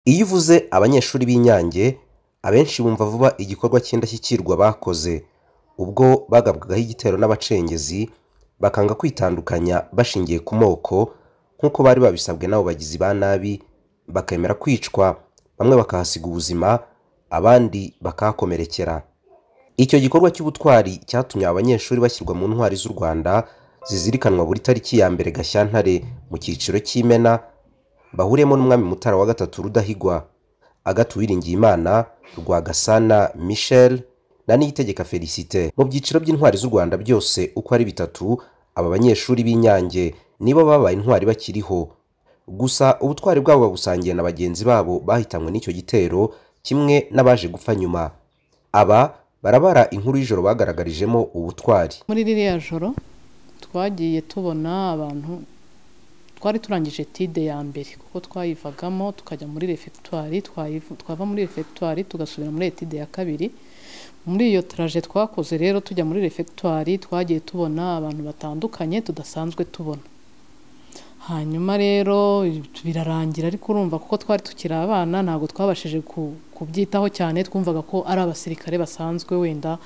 Iyo uvuze abanyeshuri b'Inyange, abenshi bumva vuba igikorwa cy'indashyikirwa bakoze, ubwo bagabwagaho igitero n'abacengezi, bakanga kwitandukanya bashingiye ku moko nk'uko bari babisabwe n'abo bagizi ba nabi, bakemera kwicwa, bamwe bakahasiga ubuzima, abandi bakahakomerekera. Icyo gikorwa cy'ubutwari cyatumye aba banyeshuri bashyirwa mu Ntwari z'u Rwanda zizirikanwa buri tariki ya mbere Gashyantare mu cyiciro cy'Imena, bahuriyemo n'Umwami Mutara III Rudahigwa, Agathe Uwiringiyimana, Rwagasana Michel na Niyitegeka Félicité. Mu byiciro by'Intwari z'u Rwanda byose uko ari bitatu, aba banyeshuri b'Inyange nibo babaye intwari bakiriho. Gusa ubutwari bwabo babusangiye na bagenzi babo bahitanywe n'icyo gitero kimwe n'abaje gupfa nyuma. Aba barabara inkuru y'ijoro bagaragarijemo ubutwari. muri ririya joro twagiye tubona abantu twari turangije tide ya mbere kuko twayivagamo tukajya muri refegitwari twava muri refegitwari tugasubira muri etide ya kabiri muri iyo taraje twakoze rero tujya muri refegitwari twagiye tubona abantu batandukanye tudasanzwe tubona hanyuma rero birarangira ariko urumva kuko twari tukiri abana ntabwo twabashije ku- kubyitaho cyane twumvaga ko ari abasirikare basanzwe wenda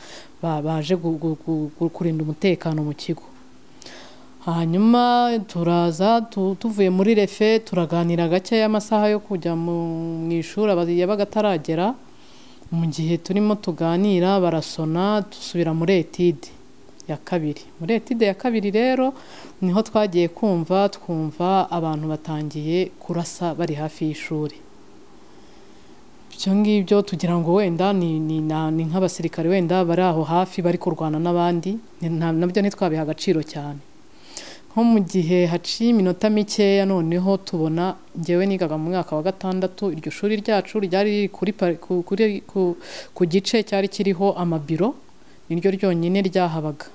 ba- baje gu- gu- gu- gu- kurinda umutekano mu kigo hanyuma turaza tu- tuvuye muri refe turaganira gake y'amasaha yo kujya mu mu ishuri aba- yabaga ataragera mu gihe turimo tuganira barasona dusubira muri etide ya kabiri muri etide ya kabiri rero niho twagiye kumva twumva abantu batangiye kurasa bari hafi y'ishuri ibyo ngibyo tugira ngo wenda ni ni- na- ni nk'abasirikare wenda bari aho hafi bari kurwana n'abandi ni- na- nabyo ntitwabiha agaciro cyane nko mu gihe haciye iminota mikeya noneho tubona ngewe nigaga mu mwaka wa gatandatu iryo shuri ryacu ryari riri kuri pari- ku- kuri- ku- ku gice cyari kiriho amabiro niryo ryonyine ryahabaga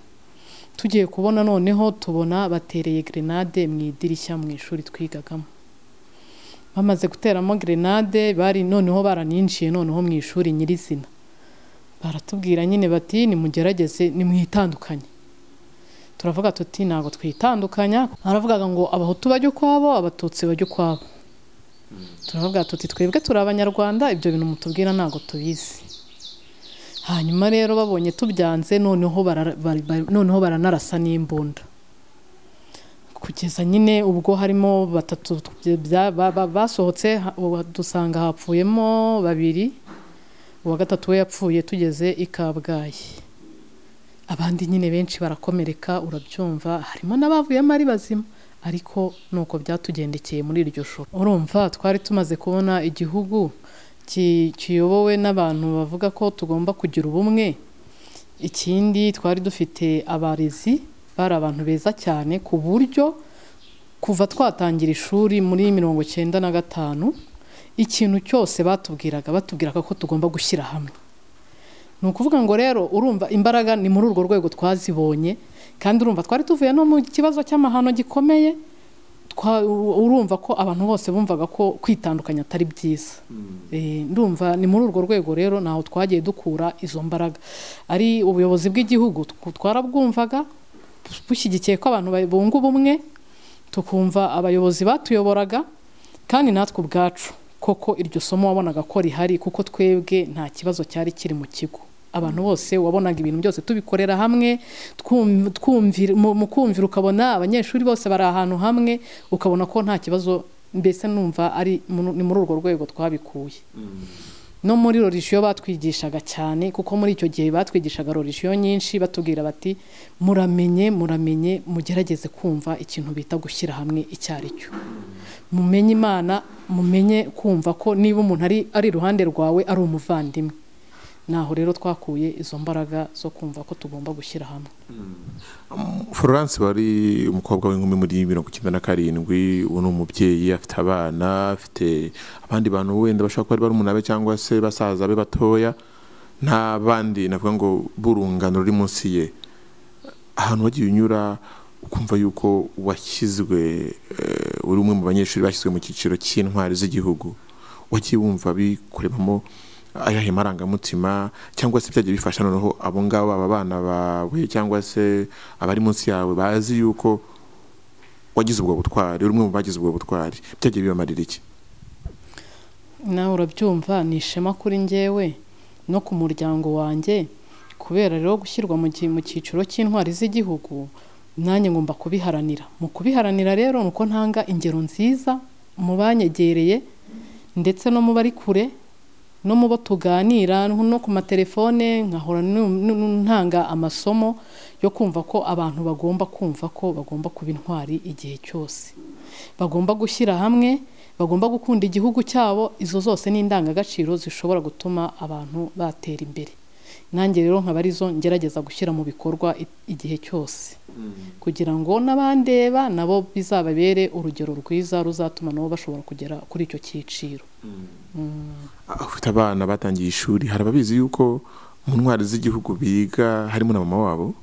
tugiye kubona noneho tubona batereye gerenade mu idirishya mu ishuri twigagamo bamaze guteramo gerenade bari noneho baraninjiye noneho mu ishuri nyirizina baratubwira nyine bati nimugerageze nimwitandukanye turavuga tuti ntabwo twitandukanya baravugaga ngo abahutu bajya ukwabo abatutsi bajya ukwabo turavuga tuti twebwe turi abanyarwanda ibyo bintu mutubwira ntabwo tubizi hanyuma rero babonye tubyanze noneho bara- bari- bari- noneho baranarasa n'imbunda kugeza nyine ubwo harimo batatu bya- ba- ba- basohotse ha- ubu dusanga hapfuyemo babiri uwa gatatu we yapfuye tugeze i kabgayi abandi nyine benshi barakomereka urabyumva harimo n'abavuyemo ari bazima ariko nuko byatugendekeye muri iryo shuri urumva twari tumaze kubona igihugu ki- kiyobowe n'abantu bavuga ko tugomba kugira ubumwe ikindi twari dufite abarezi bari abantu beza cyane ku buryo kuva twatangira ishuri muri mirongo icyenda na gatanu ikintu cyose batubwiraga batubwiraga ko tugomba gushyira hamwe ni ukuvuga ngo rero urumva imbaraga ni muri urwo rwego twazibonye kandi urumva twari tuvuye no mu kibazo cy'amahano gikomeye twa- u- urumva ko abantu bose bumvaga ko kwitandukanya atari byiza Eh, ndumva ni muri urwo rwego rero ntaho twagiye dukura izo mbaraga ari ubuyobozi bw'igihugu tw- twarabwumvaga bushyigikiye ko abantu ba- bunga ubumwe tukumva abayobozi batuyoboraga kandi natwe ubwacu koko iryo somo wabonaga ko rihari kuko twebwe nta kibazo cyari kiri mu kigo abantu bose wabonaga ibintu byose tubikorera hamwe twum- twumvira- mu mu kumvira ukabona abanyeshuri bose bari ahantu hamwe ukabona ko nta kibazo mbese numva ari mu- ni muri urwo rwego twabikuye no muri rorisiyo batwigishaga cyane kuko muri icyo gihe batwigishaga rorisiyo nyinshi batubwira bati muramenye muramenye mugerageze kumva ikintu bita gushyira hamwe icyo ari cyo mumenye imana mumenye kumva ko niba umuntu ari ari iruhande rwawe ari umuvandimwe naho rero twakuye izo mbaraga zo kumva ko tugomba gushyira hamwe Florence wari umukobwa w'inkumi muri mirongo icyenda na karindwi ubu ni umubyeyi afite abana afite abandi bantu wenda bashobora kuba ari barumuna be cyangwa se basaza be batoya nta bandi navuga ngo b'urungano ruri munsi ye ahantu wagiye unyura ukumva yuko washyizwe eh, uri umwe mu banyeshuri bashyizwe mu cyiciro cy'intwari z'igihugu wagiye wumva bikuremamo ayahe marangamutima cyangwa se byagiye bifasha noneho abo ngabo aba bana bawe cyangwa se abari munsi yawe bazi yuko wagize ubwo butwari uri umwe mu bagize ubwo butwari byagiye bibamarira iki nawe urabyumva ni ishema kuri ngewe no ku muryango wanjye kubera rero gushyirwa mu gi- mu cyiciro cy'intwari z'igihugu nanjye ngomba kubiharanira mu kubiharanira rero ni uko ntanga ingero nziza mu banyegereye ndetse no mu bari kure no mu bo tuganira no ku matelefone nkahora nu- nu- ntanga amasomo yo kumva ko abantu bagomba kumva ko bagomba kuba intwari igihe cyose bagomba gushyira hamwe bagomba gukunda igihugu cyabo izo zose ni indangagaciro zishobora gutuma abantu batera imbere nanjye rero nkaba arizo ngerageza gushyira mu bikorwa i- igihe cyose kugira ngo n'abandeba nabo bizababere urugero rwiza ruzatuma nabo bashobora kugera kuri icyo cyiciro Ah, ufite abana batangiye ishuri hari ababizi yuko mu ntwari z'igihugu biga harimo na mama wabo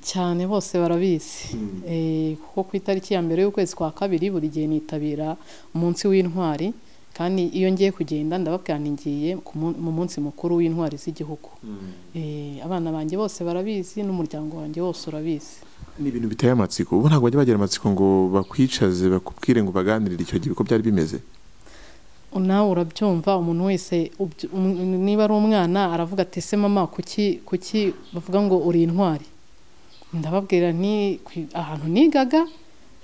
cyane bose barabizi Eh, kuko ku itariki ya mbere y'ukwezi kwa kabiri buri gihe nitabira umunsi w'intwari kandi iyo ngiye kugenda ndababwira ni ngiye ku mun- mu munsi mukuru w'intwari z'igihugu Eh, abana banjye bose barabizi n'umuryango wanjye wose urabizi ni ibintu biteye amatsiko ubu ntabwo bajya bagira amatsiko ngo bakwicaze bakubwire ngo baganirire icyo gihe uko byari bimeze nawe urabyumva umuntu wese ubyo- um- niba ari umwana aravuga ati ese mama kuki kuki bavuga ngo uri intwari ndababwira nti "Ku- ahantu nigaga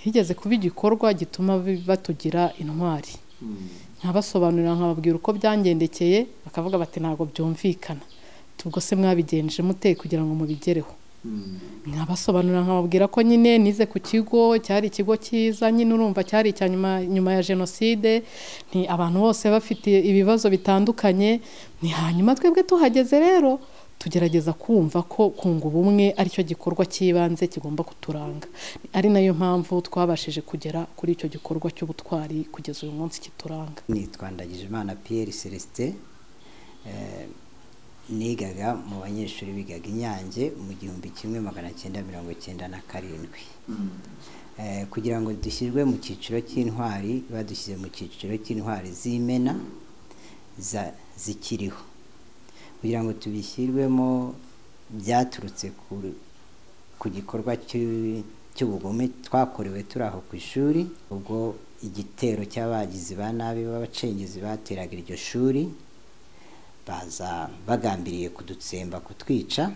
higeze kuba igikorwa gituma bi- batugira intwari nkabasobanurira nkababwira uko byangendekeye bakavuga bati ntabwo byumvikana ubwo se mwabigenje mute kugira ngo mubigereho nkabasobanurira nkababwira ko nyine nize ku kigo cyari ikigo cyiza nyine urumva cyari icya nyuma nyuma ya jenoside ni abantu bose bafite ibibazo bitandukanye ni hanyuma twebwe tuhageze rero tugerageza kumva ko kunga ubumwe aricyo gikorwa cy'ibanze kigomba kuturanga ari nayo mpamvu twabashije kugera kuri icyo gikorwa cy'ubutwari kugeza uyu munsi kituranga nitwa ndagijimana piyeri celestin eh, nigaga mu banyeshuri bigaga inyange mu gihumbi kimwe magana cyenda mirongo cyenda na karindwi Eh, kugira ngo dushyirwe mu cyiciro cy'intwari badushyize mu cyiciro cy'intwari z'imena za- zikiriho kugira ngo tubishyirwemo byaturutse ku- ku gikorwa cy'u- cy'ubugome twakorewe turi aho ku ishuri ubwo igitero cy'abagizi ba nabi b'abacengezi bateraga iryo shuri baza bagambiriye kudutsemba kutwica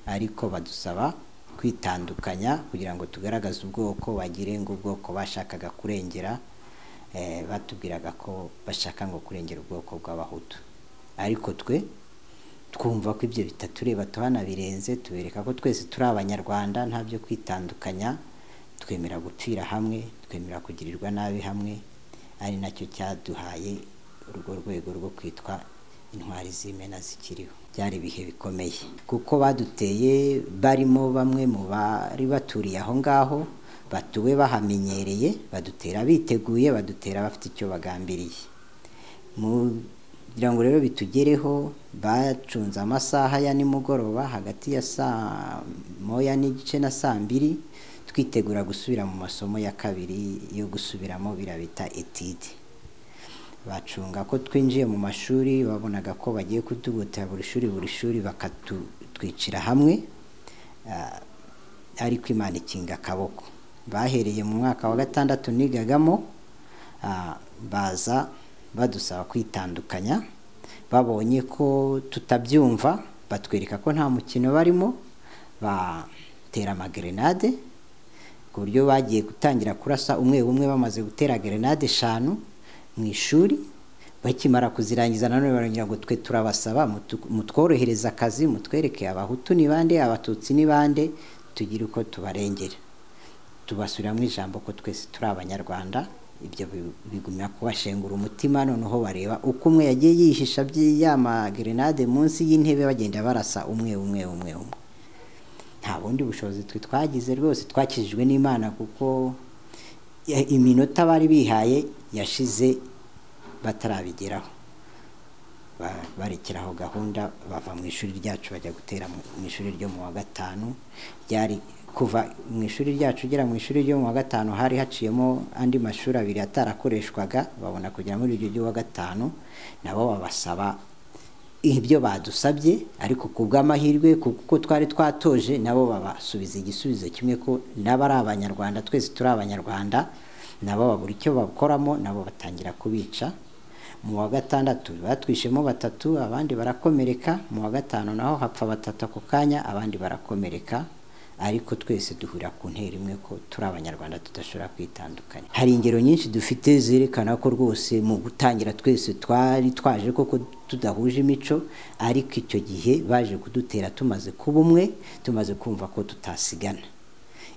ariko badusaba kwitandukanya kugira ngo tugaragaze ubwoko bagire ngo ubwoko bashakaga kurengera eh, batubwiraga ko bashaka ngo kurengera ubwoko bw'abahutu ariko twe twumva ko ibyo bitatureba tuhanabirenze tubereka ko twese turi abanyarwanda nta byo kwitandukanya twemera gupfira hamwe twemera kugirirwa nabi hamwe ari nacyo cyaduhaye urwo rwego rwo kwitwa intwari z'imena zikiriho byari ibihe bikomeye kuko baduteye barimo bamwe mu bari baturiye aho ngaho batuwe bahamenyereye badutera biteguye badutera bafite icyo bagambiriye Mu- kugira ngo rero bitugereho bacunze amasaha ya nimugoroba hagati ya saa moya n'igice na saa mbiri twitegura gusubira mu masomo ya kabiri yo gusubiramo biriya bita etide bacunga ko twinjiye mu mashuri babonaga ko bagiye kutugotera buri shuri buri shuri bakatwicira hamwe Ah, ariko imana ikinga akaboko bahereye mu mwaka wa gatandatu nigagamo ah, baza badusaba kwitandukanya babonye ko tutabyumva batwereka ko nta mukino barimo batera amagerenade ku buryo bagiye gutangira kurasa umwe umwe bamaze gutera gerenade eshanu mu ishuri bakimara kuzirangiza nanone barongera ngo twe turabasaba mutu- mutworohereze akazi mutwereke abahutu ni bande abatutsi ni bande tugire uko tubarengera tubasubiramo ijambo ko twese turi abanyarwanda ibyo bi- bigumya kubashengura umutima noneho bareba uko umwe yagiye yihisha by'iyamagerenade munsi y'intebe bagenda barasa umwe umwe umwe umwe nta bundi bushobozi twe twagize rwose twakijijwe n'imana kuko ya- iminota bari bihaye yashize batarabigeraho Ba- barekeraho gahunda bava mu ishuri ryacu bajya gutera mu mu ishuri ryo mu wa gatanu ryari kuva mu ishuri ryacu ugera mu ishuri ryo mu wa gatanu hari haciyemo andi mashuri abiri atarakoreshwaga babona kujya muri iryo ry'uwa gatanu nabo babasaba ibyo badusabye ariko ku bw'amahirwe kuko twari twatoje nabo babasubiza igisubizo kimwe ko nabo ari abanyarwanda twese turi abanyarwanda nabo babura icyo bakoramo nabo batangira kubica mu wa gatandatu batwishemo batatu abandi barakomereka mu wa gatanu naho hapfa batatu ako kanya abandi barakomereka ariko twese duhurira ku ntera imwe ko turi abanyarwanda tudashobora kwitandukanya hari ingero nyinshi dufite zerekana ko rwose mu gutangira twese twari twaje koko tudahuje imico ariko icyo gihe baje kudutera tumaze kuba umwe tumaze kumva ko tutasigana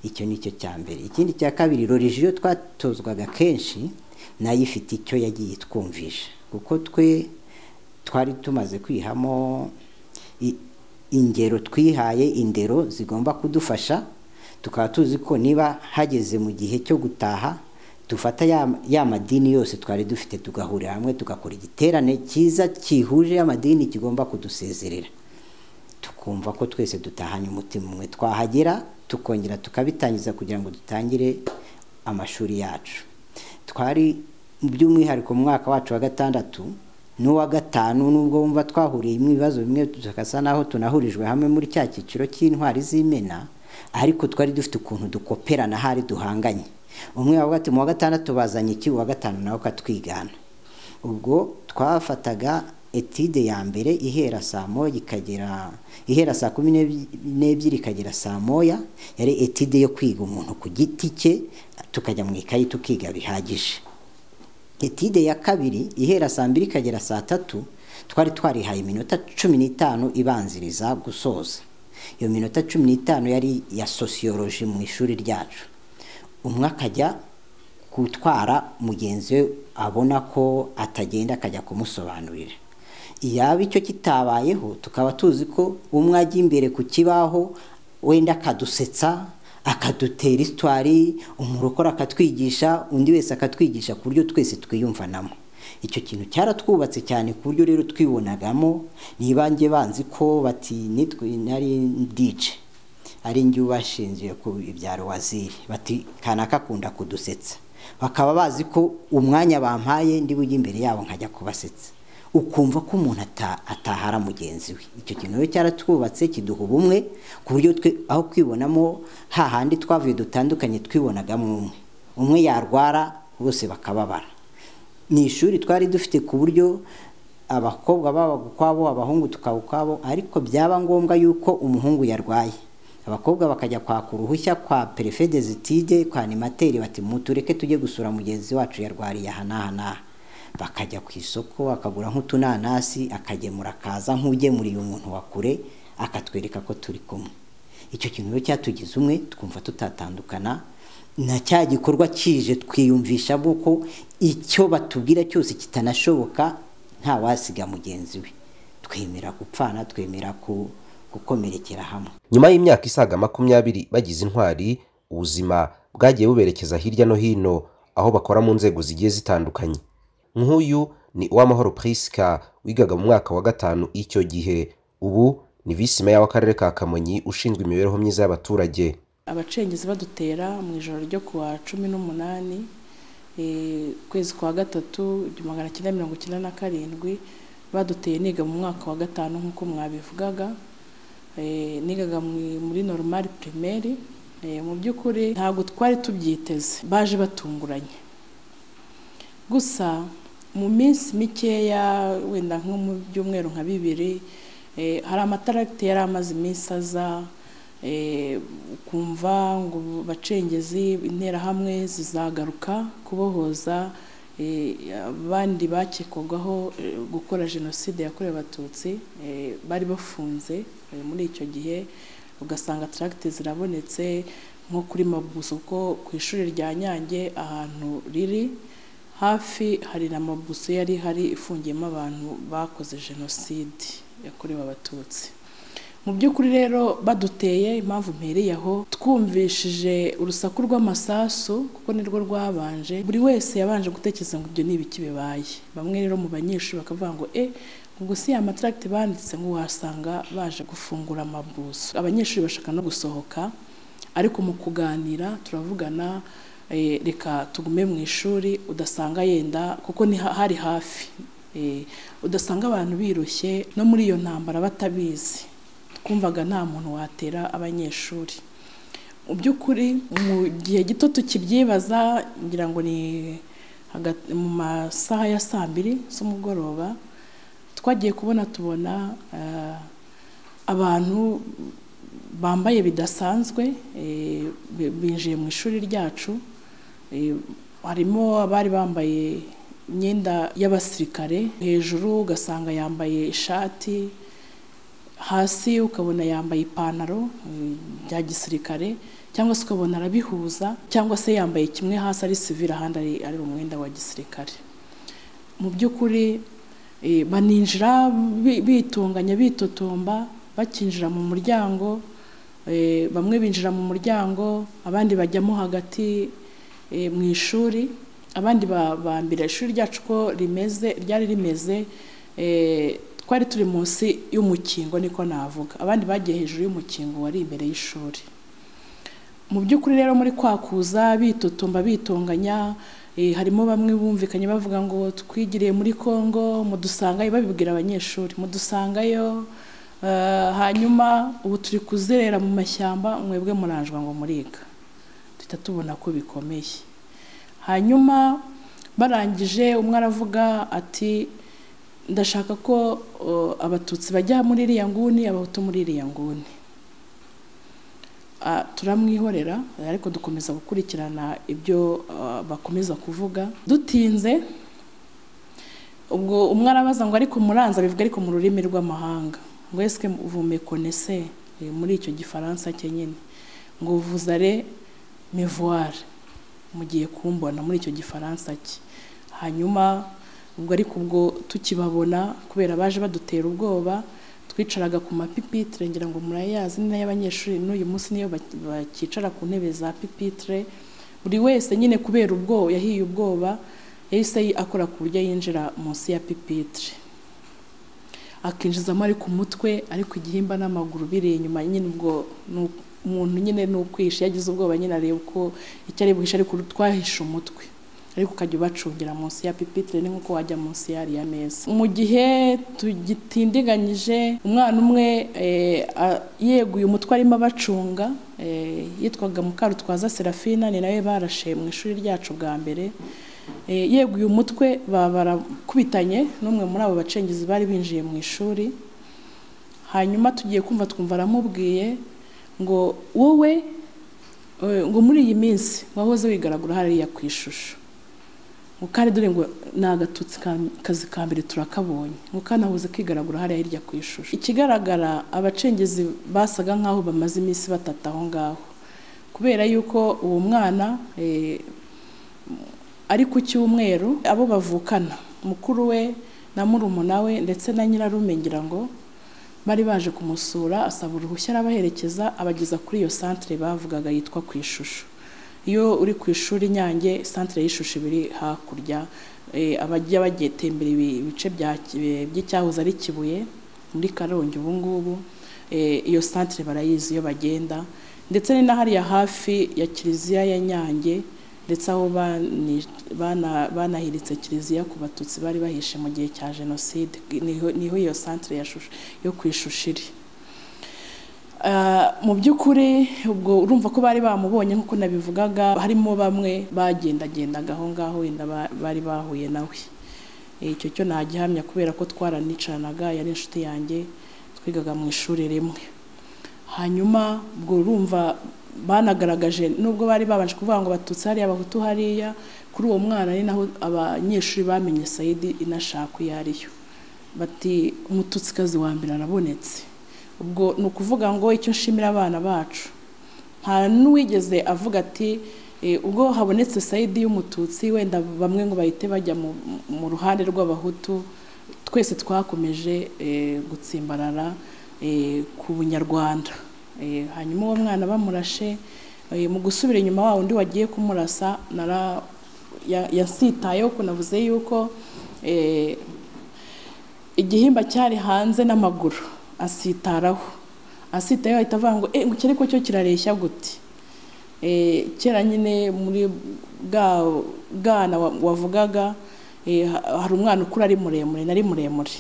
icyo ni cyo cya mbere ikindi cya kabiri rorijiyo twatozwaga kenshi nayo ifite icyo yagiye itwumvisha kuko twe twari tumaze kwihamo ingero twihaye indero zigomba kudufasha tukaba tuzi ko niba hageze mu gihe cyo gutaha dufata ya madini yose twari dufite tugahurira hamwe tugakora igiterane cyiza cyihuje y'amadini kigomba kudusezerera tukumva ko twese dutahanye umutima umwe twahagera tukongera tukabitangiza kugira ngo dutangire amashuri yacu twari by'umwihariko mu mwaka wacu wa gatandatu n'uwa gatanu nubwo wumva twahuriyemo ibibazo bimwe tugasa naho tunahurijwe hamwe muri cya cyiciro cy'intwari z'imena ariko twari dufite ukuntu dukoperana ahari duhanganye umwe mu wa gatandatu bazanye iki uwa gatanu nawe ukatwigana ubwo twafataga etide ya mbere ihera saa moya ikagera ihera saa kumi n'ebyiri ikagera saa moya yari etide yo kwiga umuntu ku giti cye tukajya mu ikayi tukiga bihagije etide ya kabiri ihera saa mbiri ikagera saa tatu twari twarihaye iminota cumi n'itanu ibanziriza gusoza iyo minota cumi n'itanu yari iya sosiyoloji mu ishuri ryacu umwe akajya gutwara mugenzi we abona ko atagenda akajya kumusobanurira yaba icyo kitabayeho tukaba tuzi ko umwe ajya imbere ku kibaho wenda akadusetsa akadutera isitwari umurokora akatwigisha undi wese akatwigisha ku buryo twese twiyumvanamo icyo kintu cyaratwubatse cyane ku buryo rero twibonagamo ntibange banzi ko bati nitwe nari ndice ari njye bashingiye ku ibyaro waziri bati kanaka akunda kudusetsa bakaba bazi ko umwanya bampaye ndi bujye imbere yabo nkajya kubasetsa ukumva ko umuntu atahara mugenzi we icyo kintu rero cyaratwubatse kiduha ubumwe ku buryo twe aho kwibonamo hahandi twavuye dutandukanye twibonagamo umwe umwe yarwara bose bakababara mu ishuri twari dufite ku buryo abakobwa baba ukwabo abahungu tukaba ukwabo ariko byaba ngombwa yuko umuhungu yarwaye abakobwa bakajya kwaka uruhushya kwa perefe dezitide kwa animateri bati mutureke tujye gusura mugenzi wacu yarwariye aha n'aha n'aha bakajya ku isoko akagura nk'utunanasi akagemura akaza nk'ugemuriye umuntu wa kure akatwereka ko turi kumwe icyo kintu rero cyatugize umwe twumva tutatandukana na cya gikorwa kije twiyumvisha ko icyo batubwira cyose kitanashoboka nta wasiga mugenzi we twemera gupfana twemera gukomerekera hamwe nyuma y'imyaka isaga makumyabiri bagize intwari ubuzima bwagiye buberekeza hirya no hino aho bakora mu nzego zigiye zitandukanye nk'uyu ni uw'amahoro Priska wigaga mu mwaka wa gatanu icyo gihe ubu ni visi meya w'akarere ka kamonyi ushinzwe imibereho myiza y'abaturage abacengezi badutera mu ijoro ryo ku wa cumi n'umunani ukwezi kwa gatatu magana cyenda mirongo icyenda na karindwi baduteye niga mu mwaka wa gatanu nk'uko mwabivugaga nigaga muri normal primaire mu by'ukuri ntabwo twari tubyiteze baje batunguranye gusa mu minsi mikeya wenda nko mu byumweru nka bibiri hari amataragiti yari amaze iminsi aza kumva ngo bacengezi interahamwe zizagaruka kubohoza abandi bakekwagaho gukora jenoside yakorewe abatutsi bari bafunze muri icyo gihe ugasanga taragiti zirabonetse nko kuri mabuso kuko ku ishuri rya nyange ahantu riri hafi hari na mabuso yari hari ifungiyemo abantu bakoze jenoside yakorewe abatutsi mu by'ukuri rero baduteye impamvu mpereye aho twumvishije urusaku rw'amasasu kuko nirwo rwabanje buri wese yabanje gutekereza ngo ibyo ni ibiki bibaye bamwe rero mu banyeshuri bakavuga ngo e ubwo si ya mataragiti banditse ngo wasanga baje gufungura amabuso abanyeshuri bashaka no gusohoka ariko mu kuganira turavugana reka tugume mu ishuri udasanga yenda kuko hari hafi udasanga abantu birushye no muri iyo ntambara batabizi twumvaga nta muntu watera abanyeshuri mu by'ukuri mu gihe gito tukibyibaza ngira ngo ni hagati mu masaha ya saa mbiri z'umugoroba twagiye kubona tubona eh, abantu bambaye bidasanzwe eh, bi- binjiye mu ishuri ryacu eh, harimo abari bambaye imyenda y'abasirikare hejuru ugasanga yambaye ishati hasi ukabona yambaye ipantaro eh, bya gisirikare cyangwa se ukabona arabihuza cyangwa se yambaye kimwe hasi ari sivire ahandi ari- ari umwenda wa gisirikare mu by'ukuri eh, baninjira bi- bitunganya bitotomba bakinjira mu muryango eh, bamwe binjira mu muryango abandi bajyamo hagati eh, mu ishuri abandi ba- bambira ishuri ryacu ko rimeze ryari rimeze eh, twari turi munsi y'umukingo niko navuga abandi bagiye hejuru y'umukingo wari imbere y'ishuri mu by'ukuri rero muri kwakuza bitotomba bitonganya eh, harimo bamwe bumvikanye bavuga ngo twigiriye muri Congo mudusangayo babibwira abanyeshuri mudusangayo eh, hanyuma ubu turi kuzerera mu mashyamba mwebwe muranjwa ngo muriga duhita tubona ko bikomeye hanyuma barangije umwe aravuga ati ndashaka ko eh, abatutsi bajya muri iriya nguni abahutu muri iriya nguni Ah, turamwihorera eh, ariko dukomeza gukurikirana ibyo ah, bakomeza kuvuga dutinze ubwo umwe arabaza ngo ariko muranza bivuga ariko mu rurimi rw'amahanga ngo esike vume konese muri icyo gifaransa cye nyine ngo vuzare mevuware mugiye kumbona muri icyo gifaransa cye hanyuma ubwo ariko ubwo tukibabona kubera baje badutera ubwoba twicaraga ku mapipitire ngira ngo murayazi ni nayo abanyeshuri n'uyu munsi niyo bak- bakicara ku ntebe za pipitire buri wese nyine kubera ubwoba yahiye ubwoba yahise akora ku buryo yinjira munsi ya pipitire akinjizamo ari ku mutwe ariko igihimba n'amaguru biri inyuma nyine ubwo ni u- umuntu nyine ni ukwisha iyo agize ubwoba nyine areba uko icyo ari buhishe ariko twahishe umutwe ariko ukajya ubacungira munsi ya pipitire ni nk'uko wajya munsi yariya meza mu gihe tugitindiganyije umwana umwe eh, a- yeguye umutwe arimo abacunga eh, yitwaga mukarutwaza serafina ni nawe barashe mu ishuri ryacu bwa mbere Eh, yeguye umutwe ba- barakubitanye n'umwe muri abo bacengezi bari binjiye mu ishuri hanyuma tugiye kumva twumva aramubwiye ngo wowe eh, ngo muri iyi minsi wahoze wigaragura hariya ku ishusho ngo kandi dore ngo ni agatutsi ka- kazi ka mbere turakabonye ngo kandi ahuze kwigaragura hariya hirya ku ishusho ikigaragara abacengezi basaga nk'aho bamaze iminsi batata aho ngaho kubera yuko uwo mwana eh, ari ku cyumweru abo bavukana mukuru we na murumuna we ndetse na nyirarume ngira ngo bari baje kumusura asaba uruhushya arabaherekeza abageza kuri iyo santere bavugaga yitwa ku ishusho iyo uri ku ishuri nyange santere y'ishusho iba iri hakurya eh, abajya bagiye tembera ibi- ibice bya Ki- eh, by'icyahoze ari kibuye muri karongi ubu ngubu eh, iyo santere barayizi iyo bagenda ndetse ni na hariya hafi ya kiliziya ya nyange ndetse aho bani- bana- banahiritse kiliziya ku batutsi bari bahishe mu gihe cya jenoside niho niho iyo santere ya Shusho- yo ku ishusho iri Ah, mu by'ukuri ubwo urumva ko bari bamubonye nk'uko nabivugaga harimo bamwe bagendagendaga aho ngaho wenda ba- bari bahuye nawe Eh, icyo cyo ntagihamya kubera ko twaranicanaga yari inshuti yanjye twigaga mu ishuri rimwe hanyuma ubwo urumva banagaragaje nubwo bari babanje kuvuga ngo batutsi hariya abahutu hariya kuri uwo mwana ni naho abanyeshuri bamenye sayidi inashaka iyo ariyo bati umututsikazi wa mbere arabonetse ubwo ni ukuvuga ngo icyo nshimira abana bacu nta n'uwigeze avuga ati "Eh, ubwo habonetse sayidi y'umututsi wenda bamwe ngo bahite bajya mu, mu ruhande rw'abahutu twese twakomeje eh, gutsimbarara eh, ku bunyarwanda Eh, hanyuma uwo mwana bamurashe eh, mu gusubira inyuma wa undi wagiye kumurasa nara ya- yasitayeho kunavuze yuko eh, igihimba cyari hanze n'amaguru asitaraho asitayeho ahita avuga ngo "Eh, ngo iki ariko cyo kirareshya gute Eh, kera nyine muri bwa bwana wa- wavugaga eh, ha- hari umwana ukura ari muremure nari muremure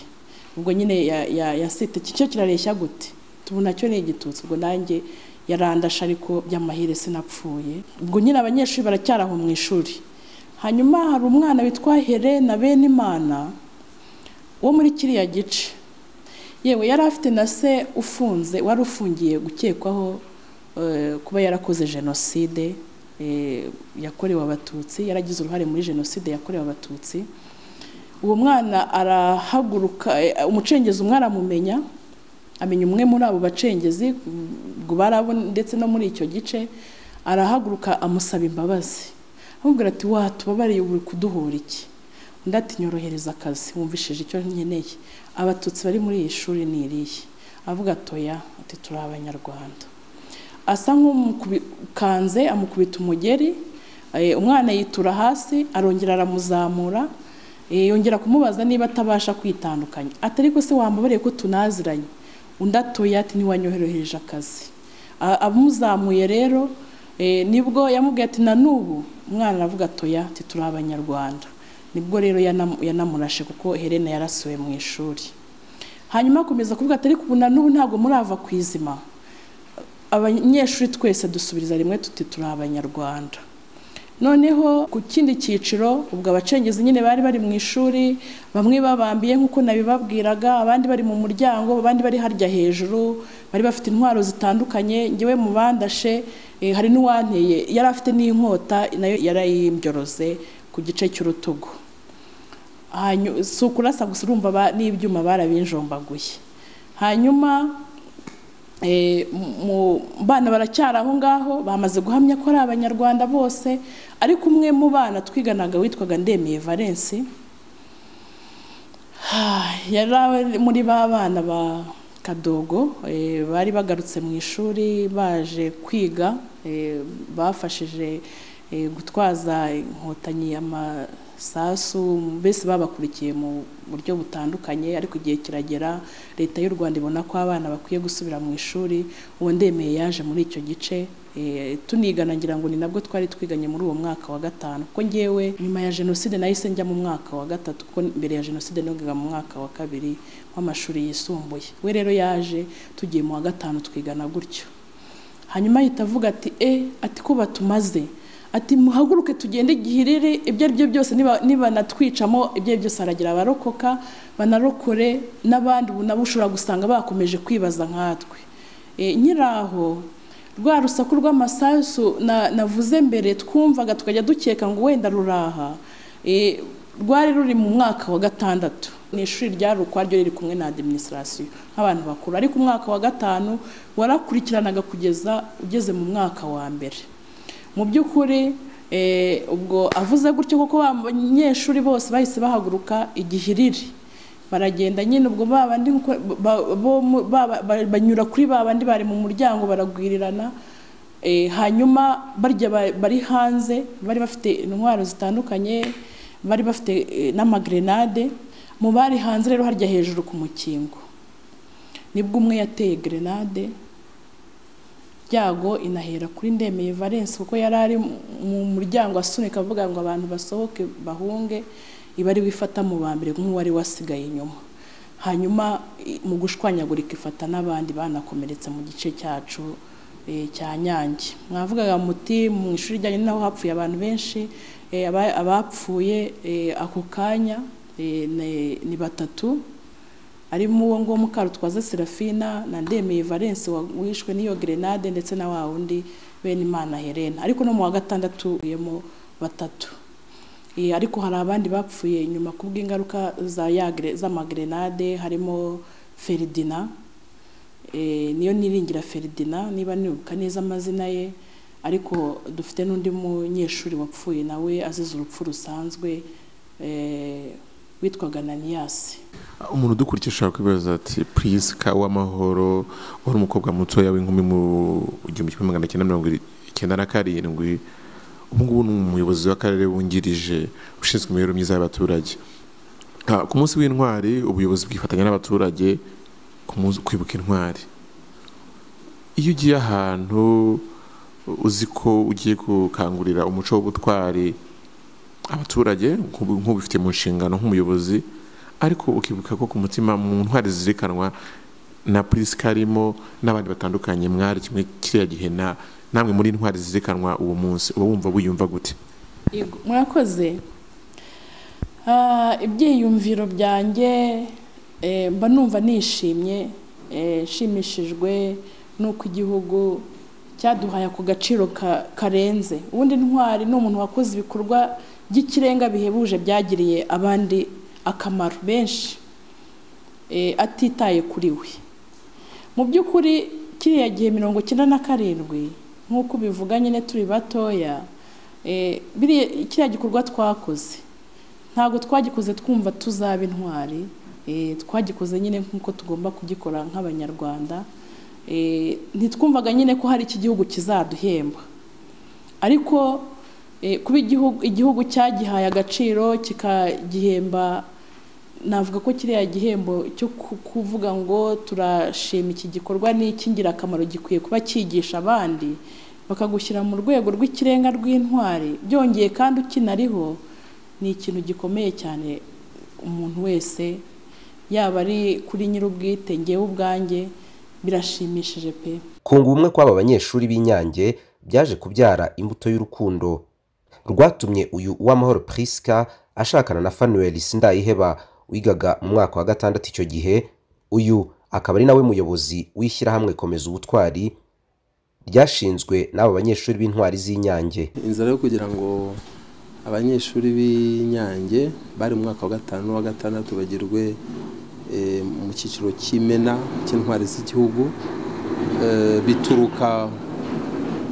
ubwo nyine ya- ya- yasite iki cyo kirareshya gute tubu nacyo ni igitutsi ubwo nanjye yarandashe ariko by'amahire sinapfuye ubwo nyine abanyeshuri baracyari aho mu ishuri hanyuma hari umwana witwa helena benimana wo muri kiriya gice yewe yari afite na se ufunze wari ufungiye gukekwaho eh, kuba yarakoze jenoside eh, yakorewe abatutsi yaragize uruhare muri jenoside yakorewe abatutsi uwo mwana arahaguruka eh, umucengezi umwe aramumenya amenya umwe muri abo bacengezi ubwo barabona ndetse no muri icyo gice arahaguruka amusaba imbabazi amubwira ati watubabariye uri kuduhura iki undi ati nyorohereza akazi wumvishije icyo nkeneye abatutsi bari muri iyi shuri ni irihe avuga atoya ati turi abanyarwanda asa nk'umukanze amukubita umugeri eh, umwana yitura hasi arongera aramuzamura eh, yongera kumubaza niba atabasha kwitandukanya ati ariko se wambabariye ko tunaziranye undi atoya ati ntiwanyoherereje akazi A- amuzamuye rero eh, nibwo yamubwiye ati na n'ubu umwana aravuga atoya ati turi abanyarwanda nibwo rero yanam- yanamurashe kuko helena yarasuwe mu ishuri hanyuma akomeza kuvuga ati ariko ubu na n'ubu ntabwo murava ku izima abanyeshuri twese dusubiriza rimwe tuti turi abanyarwanda noneho ku kindi cyiciro ubwo abacengezi nyine bari bari mu ishuri bamwe babambiye nk'uko nabibabwiraga abandi bari mu muryango abandi bari harya hejuru bari bafite intwaro zitandukanye ngewe mu bandashe eh, hari n'uwanteye yari afite n'inkota nayo yarayimbyorose ku gice cy'urutugu Hanyu- si ukurasa gusa urumva ba- n'ibyuma barabinjombaguye hanyuma Eh, mu bana baracyari aho ngaho bamaze guhamya ko ari abanyarwanda bose ariko umwe mu bana twiganaga witwaga ndemeye valence yari ari muri ba bana ba kadogo eh, bari bagarutse mu ishuri baje kwiga eh, bafashije eh, gutwaza inkotanyi amasasu mbese babakurikiye mu buryo butandukanye ariko igihe kiragera leta y'u rwanda ibona ko abana bakwiye gusubira mu ishuri uwo ndemeye yaje muri icyo gice eh, tunigana ngira ngo ni nabwo twari twiganye muri uwo mwaka wa gatanu kuko ngewe nyuma ya jenoside nahise njya mu mwaka wa gatatu kuko mbere ya jenoside nigaga mu mwaka wa kabiri w'amashuri yisumbuye we rero yaje tugiye mu wa gatanu twigana gutyo hanyuma ahita avuga ati e ati ko batumaze ati muhaguruke tugende gihirire ibyo ari byo byose niba- nibanatwicamo ibyo ari byo byose haragira abarokoka banarokore n'abandi ubu nabo ushobora gusanga bakomeje kwibaza nkatwe e, nkiri aho rwa rusaku rw'amasasu na- navuze mbere twumvaga tukajya dukeka ngo wenda ruraha e, rwari ruri mu mwaka wa gatandatu ni ishuri ryari ukwaryo riri kumwe na administration nk'abantu bakuru ariko umwaka wa gatanu warakurikiranaga kugeza ugeze mu mwaka wa mbere mu by'ukuri eh, ubwo avuze gutyo kuko abanyeshuri bose bahise bahaguruka igihiriri baragenda nyine ubwo babandi nkuko- ba- bo mu- ba- ba- banyura kuri babandi bari mu muryango baragwirirana Eh, hanyuma barya ba- bari hanze bari bafite intwaro zitandukanye bari bafite eh, n'amagrenade mu bari hanze rero harya hejuru ku mukingo nibwo umwe yateye grenade byago inahera kuri ndemeye valence kuko yari ari mu- mu muryango asunika avuga ngo abantu basohoke bahunge iba ari wifata mu ba mbere nk'uwari wasigaye inyuma hanyuma i- mu gushwanyagurika ifata n'abandi banakomeretse mu gice cyacu eh, cya nyange mwavugaga muti mu ishuri ryanyu ni naho hapfuye abantu benshi eh, aba- abapfuye eh, ako kanya eh, ni- ni batatu harimo uwo nguwo Mukarutwaza Serafina na Ndemeye Valence wa- wishwe n'iyo grenade ndetse na wa wundi Benimana Helena ariko no mu wa gatandatu yemo batatu Eh, ariko hari abandi bapfuye nyuma kubw'ingaruka za ya gre- z'amagrenade harimo Ferdinand eh, niyo niringira Ferdinand niba nibuka neza amazina ye ariko dufite n'undi munyeshuri wapfuye nawe azize urupfu rusanzwe eh, witwaga Naniyasi umuntu udukurikiye ashobora kwibaza ati purisika w'amahoro wari umukobwa mutoya w'inkumi mu gihumbi kimwe magana cyenda mirongo icyenda na karindwi ubu ngubu ni umuyobozi w'akarere wungirije ushinzwe imibereho myiza y'abaturage Ah, ku munsi w'intwari ubuyobozi bwifatanya n'abaturage ku munsi- kwibuka intwari iyo ugiye ahantu uzi ko ugiye gukangurira umuco w'ubutwari abaturage nk'ubu- nk'ubifite mu nshingano nk'umuyobozi ariko ukibuka ko ku mutima mu ntwari zizirikanwa na purisika harimo n'abandi batandukanye mwari kimwe kiriya gihe na namwe muri intwari zizirikanwa uwo munsi uba wumva wiyumva gute Yego, murakoze Ah, ibyiyumviro byanjye eh, mba numva nishimye eh, nshimishijwe n'uko igihugu cyaduhaye ako gaciro ka- karenze ubundi ntwari ni umuntu wakoze ibikorwa by'ikirenga bihebuje byagiriye abandi akamaro benshi eh, atitaye kuri we mu by'ukuri kiriya gihe mirongo icyenda na karindwi nk'uko bivuga nyine turi batoya eh, biriya- kiriya gikorwa twakoze ntabwo twagikoze twumva tuzaba intwari eh, twagikoze nyine nk'uko tugomba kugikora nk'abanyarwanda Eh, ntitwumvaga nyine ko hari iki gihugu kizaduhemba ariko eh, kuba igihugu igihugu cyagihaye agaciro kikagihemba navuga ko kiriya gihembo cyo ku- kuvuga ngo turashima iki gikorwa ni icy'ingirakamaro gikwiye kuba cyigisha abandi bakagushyira mu rwego rw'ikirenga rw'intwari byongeye kandi ukinariho ni ikintu gikomeye cyane umuntu wese yaba ari kuri nyir'ubwite ngewe ubwanjye birashimishije pe kunga ubumwe kw'aba banyeshuri b'inyange byaje kubyara imbuto y'urukundo rwatumye uyu uwamahoro prisca ashakana na fanuel sindayiheba wigaga mu mwaka wa gatandatu icyo gihe uyu akaba ari nawe muyobozi w'ishyirahamwe komeza ubutwari ryashinzwe n'aba banyeshuri b'intwari z'inyange inzara yo kugira ngo abanyeshuri b'inyange bari mu mwaka wa gatanu n'uwa gatandatu bagirwe eh, mu cyiciro cy'imena cy'intwari z'igihugu eh, bituruka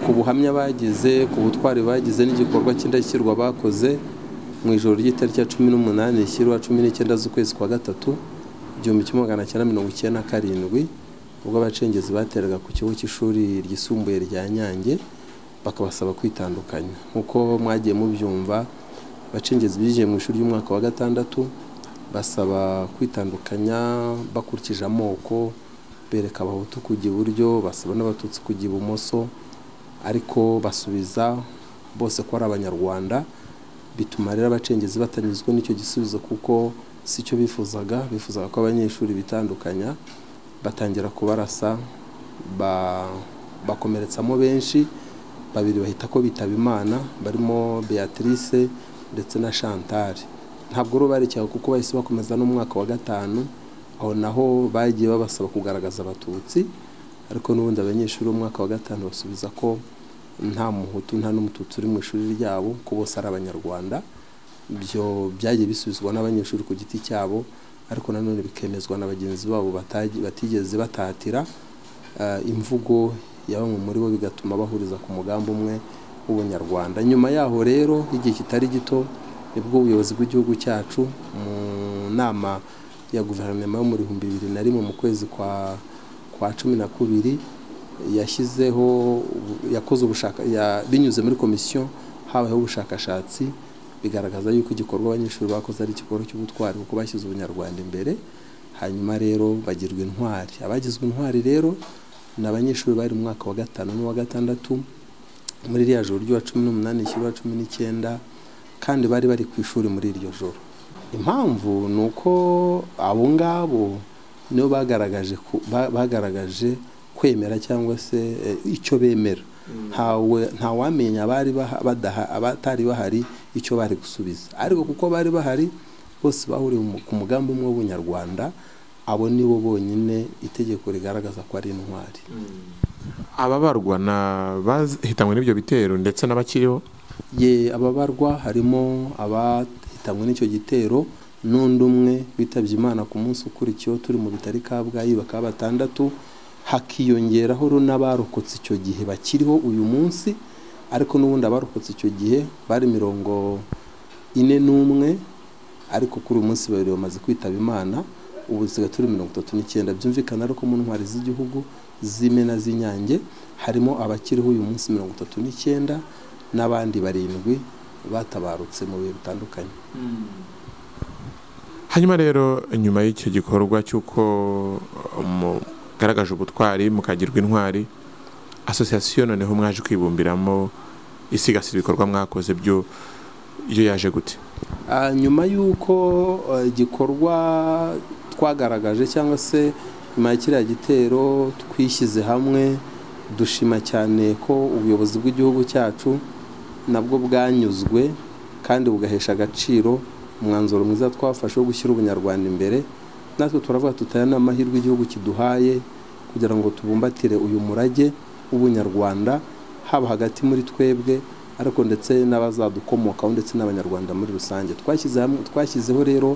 ku buhamya bagize ku butwari bagize n'igikorwa cy'indashyikirwa bakoze mu ijoro ry'itariki ya cumi n'umunani rishyirwa cumi n'icyenda z'ukwezi kwa gatatu igihumbi kimwe magana cyenda mirongo icyenda na karindwi ubwo abacengezi bateraga ku kigo cy'ishuri ryisumbuye rya nyange bakabasaba kwitandukanya nk'uko mwagiye mubyumva abacengezi binjiye mu ishuri ry'umwaka wa gatandatu basaba kwitandukanya bakurikije amoko bereka abahutu kujya iburyo basaba n'abatutsi kujya ibumoso ariko basubiza bose ko ari abanyarwanda bituma rero abacengezi batanyuzwe n'icyo gisubizo kuko si cyo bifuzaga bifuzaga ko abanyeshuri bitandukanya batangira kubarasa ba- bakomeretsamo benshi babiri bahita ko bitaba imana barimo beatrice ndetse na chantal ntabwo ari ubarekeraga kuko bahise bakomeza n'umwaka wa gatanu aho naho bagiye babasaba kugaragaza abatutsi ariko n'ubundi abanyeshuri b'umwaka wa gatanu basubiza ko nta muhutu nta n'umututsi uri mu ishuri ryabo ko bose ari abanyarwanda ibyo byagiye bisubizwa n'abanyeshuri ku giti cyabo ariko nanone bikemezwa na bagenzi babo batagi- batigeze batatira eh, imvugo ya bamwe muri bo bigatuma bahuriza ku mugambi umwe w'ubunyarwanda nyuma yaho rero igihe kitari gito nibwo ubuyobozi bw'igihugu cyacu mu nama ya guverinoma yo mu bihumbi bibiri na rimwe mu kwezi kwa kwa cumi na kubiri yashyizeho yakoze ubushaka ya- binyuze muri komisiyo habayeho ubushakashatsi bigaragaza yuko igikorwa abanyeshuri bakoze ari igikorwa cy'ubutwari kuko bashyize ubunyarwanda imbere hanyuma rero bagirwa intwari abagizwe intwari rero ni abanyeshuri bari mu mwaka wa gatanu n'uwa gatandatu muri iriya joro ry'uwa cumi n'umunani rishyirwa cumi n'icyenda kandi bari bari ku ishuri muri iryo joro impamvu ni uko abo ngabo nibo bagaragaje ku- ba- bagaragaje kwemera cyangwa se eh, icyo bemera ntawe ntawamenya abari baha- badaha- abatari bahari icyo bari gusubiza ariko kuko bari bahari bose bahuriye mu- ku mugambi umwe w'ubunyarwanda abo nibo bonyine itegeko rigaragaza ko ari intwari ababarwa na bahitanwe n'ibyo bitero ndetse n'abakiriho ye ababarwa harimo abahitanwe n'icyo gitero n'undi umwe witabye imana ku munsi ukurikiyeho turi mu bitari kabgayi bakaba batandatu hakiyongeraho ro n'abarokotse icyo gihe bakiriho uyu munsi ariko n'ubundi abarokotse icyo gihe bari mirongo ine n'umwe ariko kuri uyu munsi babiri bamaze kwitaba imana ubu dusigaye turi mirongo itatu n'icyenda byumvikana ariko mu ntwari z'igihugu z'imena z'inyange harimo abakiriho uyu munsi mirongo itatu n'icyenda n'abandi barindwi batabarutse mu bihe bitandukanye hanyuma rero nyuma y'icyo gikorwa cy'uko mugaragaje ubutwari mukagirwa intwari asosiyasiyo noneho mwaje kwibumbiramo isigasira ibikorwa mwakoze byo iyo yaje gute Ah, nyuma y'uko eh, igikorwa twagaragaje cyangwa se nyuma ya kiriya gitero twishyize hamwe dushima cyane ko ubuyobozi bw'igihugu cyacu nabwo bwanyuzwe kandi bugahesha agaciro umwanzuro mwiza twafashe wo gushyira ubunyarwanda imbere natwe turavuga tutaya n'amahirwe igihugu kiduhaye kugira ngo tubumbatire uyu murage w'ubunyarwanda haba hagati muri twebwe ariko ndetse n'abazadukomokaho ndetse n'abanyarwanda muri rusange twashyize hamwe twashyizeho rero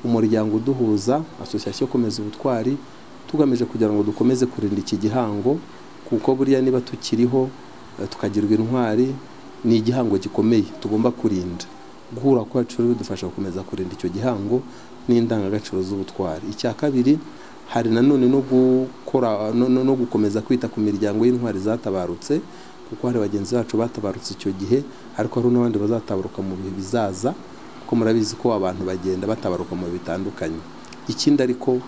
umuryango uduhuza asosiyasiyo komeza ubutwari tugamije kugira ngo dukomeze kurinda iki gihango kuko buriya niba tukiriho eh, tukagirwa intwari ni igihango gikomeye tugomba kurinda guhura kwacu rero bidufasha gukomeza kurinda icyo gihango n'indangagaciro z'ubutwari icya kabiri hari nanone no gukora no, no, no gukomeza kwita ku miryango y'intwari zatabarutse kuko hari bagenzi bacu batabarutse icyo gihe ariko hari n'abandi bazatabaruka mu bihe bizaza kuko murabizi ko abantu bagenda batabaruka mu bihe bitandukanye ikindi ariko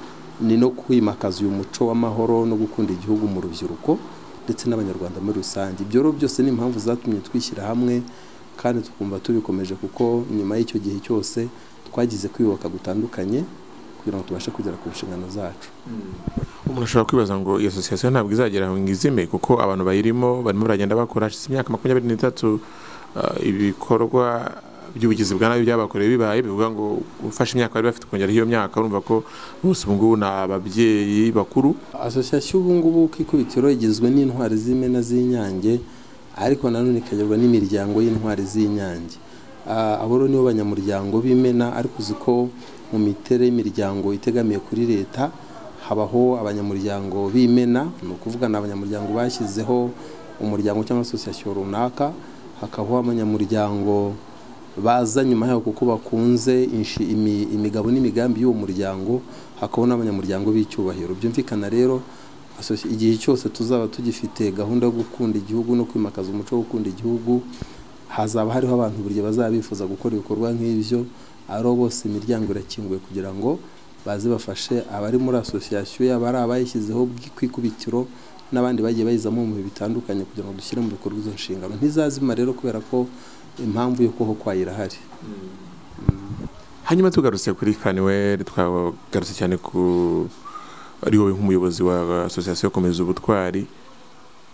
ni no kwimakaza uyu muco w'amahoro no gukunda igihugu mu rubyiruko ndetse n'abanyarwanda muri rusange ibyo rero byose ni impamvu zatumye twishyira hamwe kandi tukumva tubikomeje kuko nyuma y'icyo gihe cyose twagize kwiyubaka gutandukanye kugira ngo tubashe kugera ku nshingano zacu umuntu ashobora kwibaza ngo iyo sosiyasiyo ntabwo izagera ngo izime kuko abantu bayirimo barimo baragenda bakora hashize imyaka makumyabiri n'itatu ah, ibikorwa by'ubugizi bwa nabi byabakorewe bibaye bivuga ngo gufasha imyaka bari bafite kongera iyo myaka urumva ko bose ubu ngubu ni ababyeyi bakuru asosiyasiyo ubu ngubu ku ikubitiro igizwe n'intwari z'imena z'inyange ariko nanone ikagerwa n'imiryango y'intwari z'inyange Ah, abo rero nibo banyamuryango b'imena ariko uzi ko mu miterere y'imiryango itegamiye kuri leta habaho abanyamuryango b'imena ni ukuvuga ni abanyamuryango bashyizeho umuryango cyangwa asosiyasiyo runaka hakabaho abanyamuryango baza nyuma yaho kuko bakunze inshi- imi- imigabo n'imigambi y'uwo muryango hakabona abanyamuryango b'icyubahiro byumvikana rero asoci- igihe cyose tuzaba tugifite gahunda yo gukunda igihugu no kwimakaza umuco wo gukunda igihugu hazaba hariho abantu buri gihe bazaba bifuza gukora ibikorwa nk'ibyo ari bose imiryango irakinguye kugira ngo baze bafashe abari muri asosiyasiyo yaba ari abayishyizeho bwi- ku ikubitiro n'abandi bagiye bayizamo mu bihe bitandukanye kugira ngo dushyire mu bikorwa izo nshingano ntizazima rero kubera ko impamvu yo kuho kwayirahari hanyuma tugarutse kuri kaniweri twagarutse cyane ku ari wowe nk'umuyobozi wa asosiyasiyo komeza ubutwari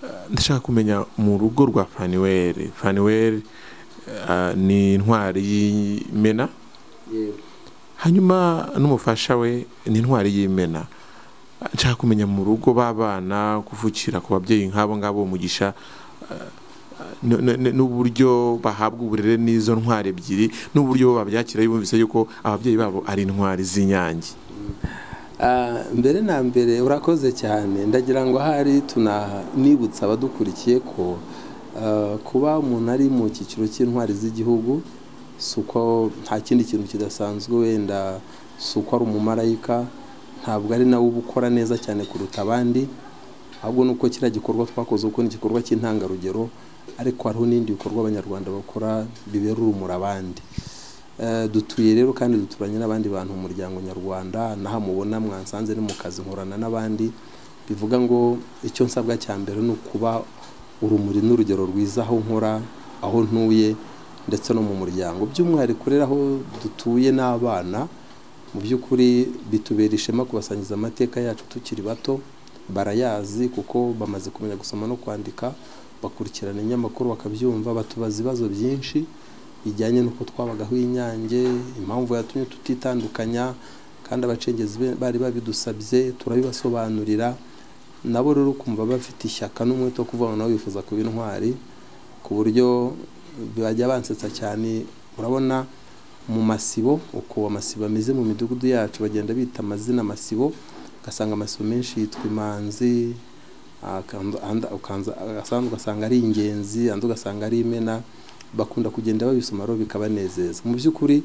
Eh, ndashaka kumenya mu rugo rwa faniweri faniweri eh, ni intwari y'imena hanyuma n'umufasha we ni intwari y'imena Eh, nshaka kumenya mu rugo b'abana kuvukira ku babyeyi nk'abo ngabo umugisha eh, n- n- n- n'uburyo bahabwa uburere n'izo ntwari ebyiri n'uburyo bo babyakira bumvise yuko ababyeyi babo ari intwari z'inyange Ah, mbere na mbere urakoze cyane ndagira ngo ahari tunanibutsa abadukurikiye ko ah, kuba umuntu ari mu cyiciro cy'intwari z'igihugu si uko nta kindi kintu kidasanzwe wenda si uko ari umumarayika ntabwo ari nawe uba ukora neza cyane kuruta abandi ahubwo ni uko kiriya gikorwa twakoze uko ni igikorwa cy'intangarugero ariko hariho n'ibindi bikorwa abanyarwanda bakora bibera urumuri abandi Eh, dutuye rero kandi duturanye n'abandi bantu mu muryango nyarwanda naho mubona mwansanze ni mu kazi nkorana n'abandi bivuga ngo icyo nsabwa cya mbere ni ukuba urumuri n'urugero rwiza aho nkora aho ntuye ndetse no mu muryango by'umwihariko rero aho dutuye n'abana mu by'ukuri bitubera ishema kubasangiza amateka yacu tukiri bato barayazi kuko bamaze kumenya gusoma no kwandika bakurikirana ibinyamakuru bakabyumva batubaza ibibazo byinshi bijyanye n'uko twabagaho inyange impamvu yatumye tutitandukanya kandi abacengezi be- bari babidusabye turabibasobanurira nabo rero ukumva bafite ishyaka n'umwete wo kuvuga ngo nabo bifuza kuba intwari ku buryo bajya bansetsa cyane urabona mu masibo uko amasibo ameze mu midugudu yacu bagenda bita amazina amasibo ugasanga amasibo menshi yitwa imanzi akanda- anda- ukanza- asanga- ugasanga ari ingenzi andi ugasanga ari imena bakunda kugenda babisoma rero bikabanezeza mu by'ukuri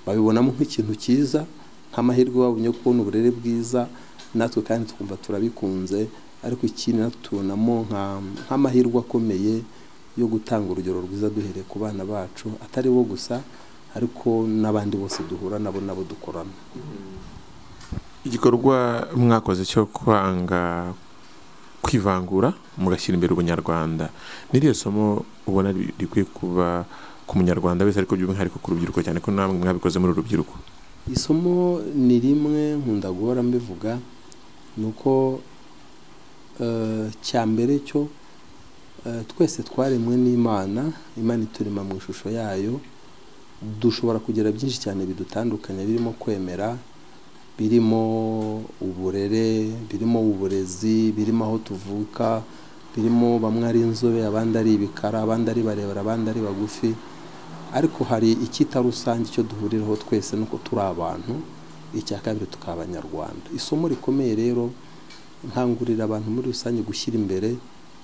babibonamo nk'ikintu cyiza nk'amahirwe babonye yo kubona uburere bwiza natwe kandi tukumva turabikunze ariko ikindi natwe tubonamo nka- nk'amahirwe akomeye yo gutanga urugero rwiza duhereye ku bana bacu atari bo gusa ariko n'abandi bose duhura nabo nabo dukorana igikorwa mwakoze cyo kwanga kwivangura mugashyira imbere ubunyarwanda n'iriya somo ubona ri- rikwiye kuba ku munyarwanda wese ariko by'umwihariko ku rubyiruko cyane ko namwe mwabikoze muri uru rubyiruko isomo ni rimwe nkunda guhora mbivuga ni uko eh, cya mbere cyo eh, twese twaremwe n'imana imana iturema mu ishusho yayo dushobora kugira byinshi cyane bidutandukanya birimo kwemera birimo uburere birimo uburezi birimo aho tuvuka birimo bamwe ari inzobe abandi ari ibikara abandi ari barebare abandi ari bagufi ariko hari icyita rusange icyo duhuriraho twese ni uko turi abantu icya kabiri tukaba abanyarwanda isomo rikomeye rero nkangurira abantu muri rusange gushyira imbere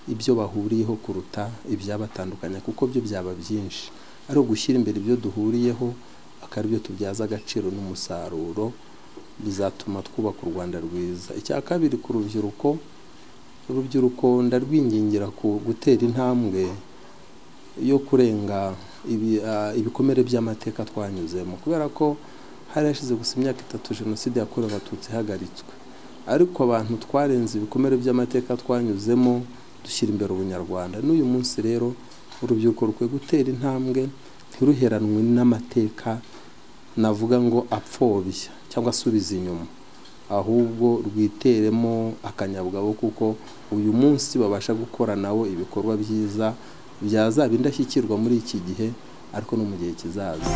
ibyo bahuriyeho kuruta ibyabatandukanya kuko byo byaba byinshi ari ugushyira imbere ibyo duhuriyeho akaba byo tubyaza agaciro n'umusaruro bizatuma twubaka u rwanda rwiza icya kabiri ku rubyiruko urubyiruko ndarwingingira ku gutera intambwe yo kurenga ibikomere by'amateka twanyuzemo kubera ko hari hashize gusa imyaka itatu jenoside yakorewe abatutsi ihagaritswe ariko abantu twarenze ibikomere by'amateka twanyuzemo dushyira imbere ubunyarwanda n'uyu munsi rero urubyiruko rukwiye gutera intambwe ntiruheranwe n'amateka navuga ngo apfobya cyangwa asubiza inyuma ahubwo rwiteremo akanyabugabo kuko uyu munsi babasha gukora nawo ibikorwa byiza byazaba indashyikirwa muri iki gihe ariko no mu gihe kizaza